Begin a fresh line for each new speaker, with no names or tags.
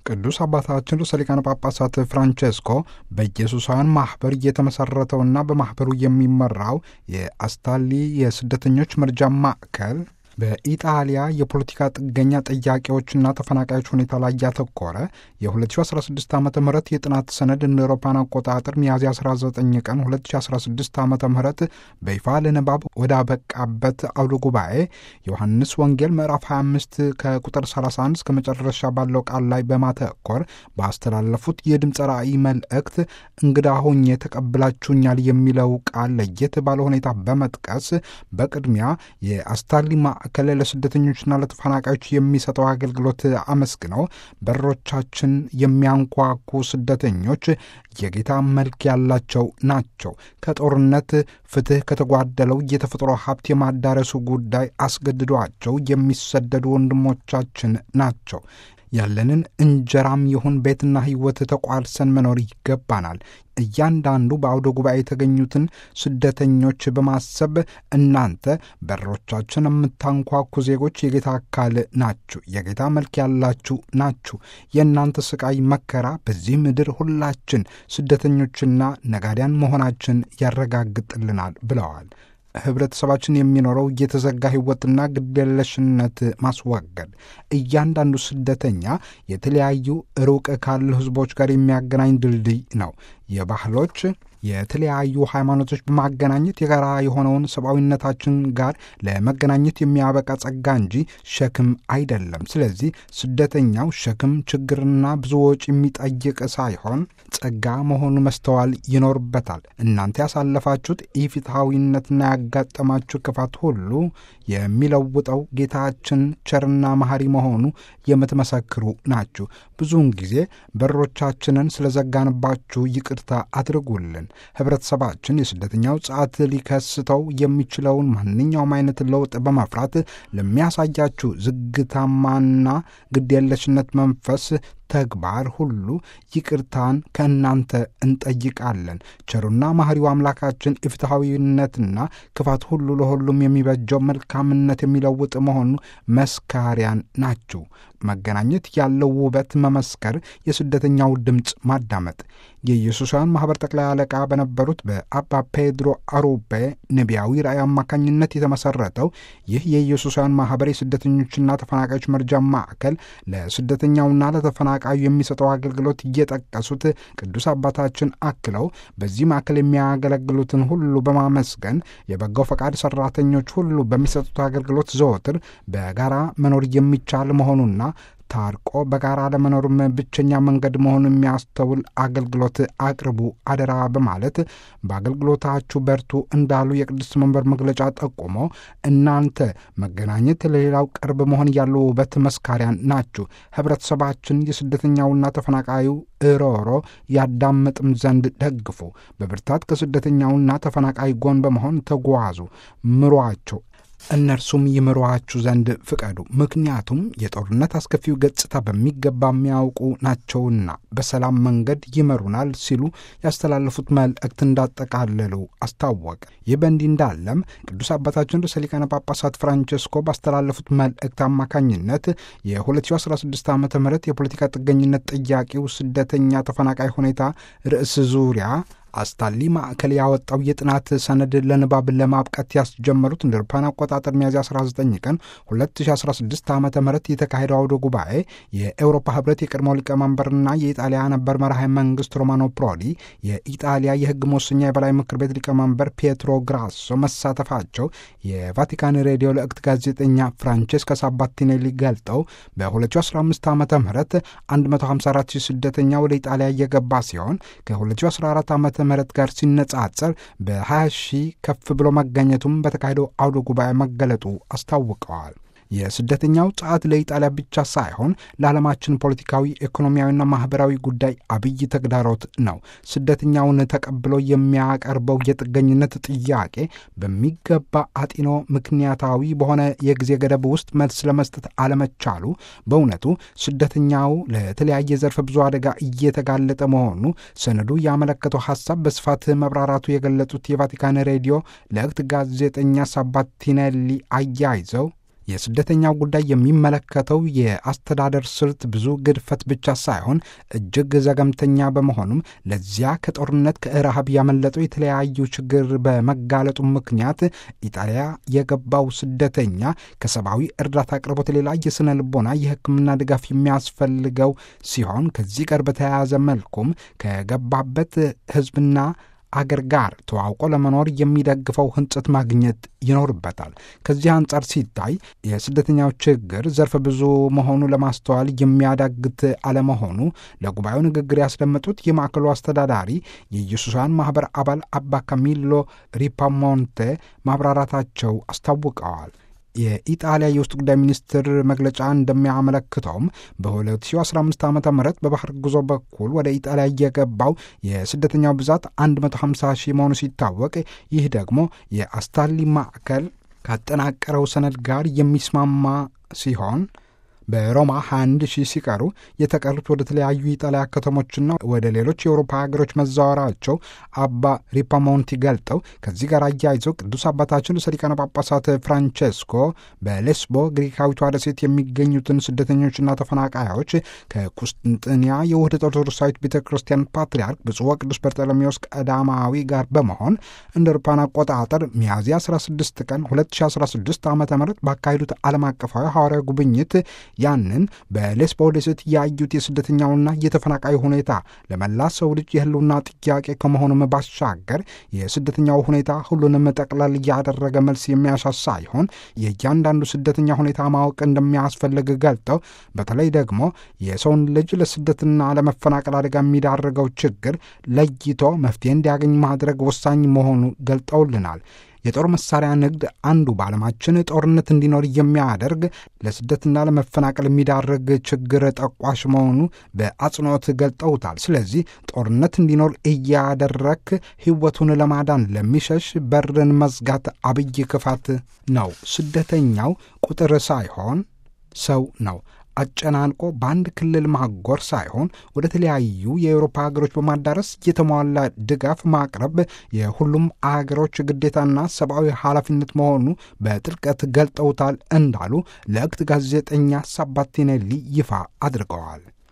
ቅዱስ አባታችን ርዕሰ ሊቃነ ጳጳሳት ፍራንቼስኮ በኢየሱሳውያን ማኅበር እየተመሠረተውና በማኅበሩ የሚመራው የአስታሊ የስደተኞች መርጃ ማዕከል በኢጣሊያ የፖለቲካ ጥገኛ ጥያቄዎችና ተፈናቃዮች ሁኔታ ላይ ያተኮረ የ2016 ዓ ም የጥናት ሰነድ እንደ አውሮፓውያን አቆጣጠር ሚያዝያ 19 ቀን 2016 ዓ ም በይፋ ለንባብ ወዳበቃበት አውደ ጉባኤ ዮሐንስ ወንጌል ምዕራፍ 25 ከቁጥር 31 እስከ መጨረሻ ባለው ቃል ላይ በማተኮር ባስተላለፉት የድምፀ ራእይ መልእክት እንግዳ ሆኜ ተቀብላችሁኛል የሚለው ቃል ለየት ባለ ሁኔታ በመጥቀስ በቅድሚያ የአስታሊ ማዕከል ለስደተኞችና ለተፈናቃዮች የሚሰጠው አገልግሎት አመስግነው በሮቻችን የሚያንኳኩ ስደተኞች የጌታ መልክ ያላቸው ናቸው። ከጦርነት ፍትሕ ከተጓደለው የተፈጥሮ ሀብት የማዳረሱ ጉዳይ አስገድዷቸው የሚሰደዱ ወንድሞቻችን ናቸው። ያለንን እንጀራም ይሁን ቤትና ሕይወት ተቋርሰን መኖር ይገባናል። እያንዳንዱ በአውደ ጉባኤ የተገኙትን ስደተኞች በማሰብ እናንተ በሮቻችን የምታንኳኩ ዜጎች የጌታ አካል ናችሁ፣ የጌታ መልክ ያላችሁ ናችሁ። የእናንተ ስቃይ መከራ በዚህ ምድር ሁላችን ስደተኞችና ነጋዴያን መሆናችን ያረጋግጥልናል ብለዋል። ህብረተሰባችን የሚኖረው የተዘጋ ህይወትና ግዴለሽነት ማስወገድ እያንዳንዱ ስደተኛ የተለያዩ ሩቅ ካሉ ህዝቦች ጋር የሚያገናኝ ድልድይ ነው። የባህሎች የተለያዩ ሃይማኖቶች በማገናኘት የጋራ የሆነውን ሰብአዊነታችን ጋር ለመገናኘት የሚያበቃ ጸጋ እንጂ ሸክም አይደለም። ስለዚህ ስደተኛው ሸክም፣ ችግርና ብዙ ወጪ የሚጠይቅ ሳይሆን ጸጋ መሆኑ መስተዋል ይኖርበታል። እናንተ ያሳለፋችሁት ኢፍትሐዊነትና ያጋጠማችሁ ክፋት ሁሉ የሚለውጠው ጌታችን ቸርና መሐሪ መሆኑ የምትመሰክሩ ናችሁ። ብዙውን ጊዜ በሮቻችንን ስለዘጋንባችሁ ይቅርታ አድርጉልን። ህብረተሰባችን የስደተኛው ጸዓት ሊከስተው የሚችለውን ማንኛውም አይነት ለውጥ በመፍራት ለሚያሳያችሁ ዝግታማና ግዴለሽነት መንፈስ ተግባር ሁሉ ይቅርታን ከእናንተ እንጠይቃለን። ቸሩና ማህሪው አምላካችን የፍትሐዊነትና ክፋት ሁሉ ለሁሉም የሚበጀው መልካምነት የሚለውጥ መሆኑ መስካሪያን ናችሁ። መገናኘት ያለው ውበት መመስከር፣ የስደተኛው ድምፅ ማዳመጥ የኢየሱሳውያን ማኅበር ጠቅላይ አለቃ በነበሩት በአባ ፔድሮ አሩቤ ነቢያዊ ራእይ አማካኝነት የተመሠረተው ይህ የኢየሱሳውያን ማኅበር የስደተኞችና ተፈናቃዮች መርጃ ማዕከል ለስደተኛውና ለተፈናቃዩ የሚሰጠው አገልግሎት እየጠቀሱት ቅዱስ አባታችን አክለው በዚህ ማዕከል የሚያገለግሉትን ሁሉ በማመስገን የበጎ ፈቃድ ሠራተኞች ሁሉ በሚሰጡት አገልግሎት ዘወትር በጋራ መኖር የሚቻል መሆኑና ታርቆ በጋራ ለመኖርም ብቸኛ መንገድ መሆኑን የሚያስተውል አገልግሎት አቅርቡ አደራ በማለት በአገልግሎታችሁ በርቱ እንዳሉ የቅድስት መንበር መግለጫ ጠቁሞ እናንተ መገናኘት ለሌላው ቅርብ መሆን ያለው ውበት መስካሪያን ናችሁ። ህብረተሰባችን የስደተኛውና ተፈናቃዩ እሮሮ ያዳምጥም ዘንድ ደግፉ። በብርታት ከስደተኛውና ተፈናቃይ ጎን በመሆን ተጓዙ፣ ምሯቸው እነርሱም ይምሯችሁ ዘንድ ፍቀዱ። ምክንያቱም የጦርነት አስከፊው ገጽታ በሚገባ የሚያውቁ ናቸውና በሰላም መንገድ ይመሩናል ሲሉ ያስተላለፉት መልእክት እንዳጠቃለሉ አስታወቀ። ይህ በእንዲህ እንዳለም ቅዱስ አባታችን ርዕሰ ሊቃነ ጳጳሳት ፍራንቸስኮ ባስተላለፉት መልእክት አማካኝነት የ2016 ዓ ም የፖለቲካ ጥገኝነት ጥያቄው ስደተኛ ተፈናቃይ ሁኔታ ርዕስ ዙሪያ አስታሊ ማዕከል ያወጣው የጥናት ሰነድ ለንባብ ለማብቃት ያስጀመሩት እንደ አውሮፓውያን አቆጣጠር ሚያዝያ 19 ቀን 2016 ዓ ም የተካሄደው አውደ ጉባኤ የኤውሮፓ ህብረት የቀድሞው ሊቀመንበርና የኢጣሊያ ነበር መራሄ መንግስት ሮማኖ ፕሮዲ፣ የኢጣሊያ የህግ መወሰኛ የበላይ ምክር ቤት ሊቀመንበር ፒየትሮ ግራሶ መሳተፋቸው የቫቲካን ሬዲዮ ለእክት ጋዜጠኛ ፍራንቼስካ ሳባቲኔሊ ገልጠው በ2015 ዓ ም 154 ሺህ ስደተኛ ወደ ኢጣሊያ እየገባ ሲሆን ከ2014 ዓ ምህረት ጋር ሲነጻጸር በ20 ሺህ ከፍ ብሎ መገኘቱም በተካሄደው አውደ ጉባኤ መገለጡ አስታውቀዋል። የስደተኛው ጸዓት ለኢጣሊያ ብቻ ሳይሆን ለዓለማችን ፖለቲካዊ፣ ኢኮኖሚያዊና ማኅበራዊ ጉዳይ አብይ ተግዳሮት ነው። ስደተኛውን ተቀብሎ የሚያቀርበው የጥገኝነት ጥያቄ በሚገባ አጢኖ ምክንያታዊ በሆነ የጊዜ ገደብ ውስጥ መልስ ለመስጠት አለመቻሉ በእውነቱ ስደተኛው ለተለያየ ዘርፈ ብዙ አደጋ እየተጋለጠ መሆኑ ሰነዱ ያመለከተው ሐሳብ በስፋት መብራራቱ የገለጹት የቫቲካን ሬዲዮ ለእክት ጋዜጠኛ ሳባቲኔሊ አያይዘው የስደተኛው ጉዳይ የሚመለከተው የአስተዳደር ስልት ብዙ ግድፈት ብቻ ሳይሆን እጅግ ዘገምተኛ በመሆኑም ለዚያ ከጦርነት ከረሃብ ያመለጠው የተለያዩ ችግር በመጋለጡ ምክንያት ኢጣሊያ የገባው ስደተኛ ከሰብአዊ እርዳታ አቅርቦት ሌላ የስነ ልቦና የሕክምና ድጋፍ የሚያስፈልገው ሲሆን ከዚህ ጋር በተያያዘ መልኩም ከገባበት ሕዝብና አገር ጋር ተዋውቆ ለመኖር የሚደግፈው ህንጸት ማግኘት ይኖርበታል። ከዚህ አንጻር ሲታይ የስደተኛው ችግር ዘርፈ ብዙ መሆኑ ለማስተዋል የሚያዳግት አለመሆኑ ለጉባኤው ንግግር ያስደመጡት የማዕከሉ አስተዳዳሪ የኢየሱሳውያን ማኅበር አባል አባ ካሚሎ ሪፓሞንቴ ማብራራታቸው አስታውቀዋል። የኢጣሊያ የውስጥ ጉዳይ ሚኒስትር መግለጫ እንደሚያመለክተውም በ2015 ዓ ም በባህር ጉዞ በኩል ወደ ኢጣሊያ የገባው የስደተኛው ብዛት 150 ሺህ መሆኑ ሲታወቅ ይህ ደግሞ የአስታሊ ማዕከል ካጠናቀረው ሰነድ ጋር የሚስማማ ሲሆን በሮማ 21 ሺህ ሲቀሩ የተቀሩት ወደ ተለያዩ የጣሊያ ከተሞችና ወደ ሌሎች የአውሮፓ ሀገሮች መዛወራቸው አባ ሪፓሞንቲ ገልጠው ከዚህ ጋር አያይዘው ቅዱስ አባታችን ርዕሰ ሊቃነ ጳጳሳት ፍራንቼስኮ በሌስቦ ግሪካዊቷ ደሴት የሚገኙትን ስደተኞችና ተፈናቃዮች ከቁስጥንጥንያ የውህደት ኦርቶዶክሳዊት ቤተ ክርስቲያን ፓትርያርክ ብፁዕ ወቅዱስ በርጠለሜዎስ ቀዳማዊ ጋር በመሆን እንደ አውሮፓውያን አቆጣጠር ሚያዝያ 16 ቀን 2016 ዓ ም ባካሄዱት ዓለም አቀፋዊ ሐዋርያ ጉብኝት ያንን በሌስቦ ደሴት ያዩት የስደተኛውና የተፈናቃይ ሁኔታ ለመላ ሰው ልጅ የህልውና ጥያቄ ከመሆኑም ባሻገር የስደተኛው ሁኔታ ሁሉንም ጠቅለል ያደረገ መልስ የሚያሻ ሳይሆን የእያንዳንዱ ስደተኛ ሁኔታ ማወቅ እንደሚያስፈልግ ገልጠው በተለይ ደግሞ የሰውን ልጅ ለስደትና ለመፈናቀል አደጋ የሚዳርገው ችግር ለይቶ መፍትሄ እንዲያገኝ ማድረግ ወሳኝ መሆኑ ገልጠውልናል። የጦር መሳሪያ ንግድ አንዱ በዓለማችን ጦርነት እንዲኖር የሚያደርግ ለስደትና ለመፈናቀል የሚዳርግ ችግር ጠቋሽ መሆኑ በአጽንኦት ገልጠውታል። ስለዚህ ጦርነት እንዲኖር እያደረክ ሕይወቱን ለማዳን ለሚሸሽ በርን መዝጋት አብይ ክፋት ነው። ስደተኛው ቁጥር ሳይሆን ሰው ነው። አጨናንቆ በአንድ ክልል ማጎር ሳይሆን ወደ ተለያዩ የአውሮፓ ሀገሮች በማዳረስ የተሟላ ድጋፍ ማቅረብ የሁሉም አገሮች ግዴታና ሰብአዊ ኃላፊነት መሆኑ በጥልቀት ገልጠውታል እንዳሉ ለእክት ጋዜጠኛ ሳባቲኔሊ ይፋ አድርገዋል።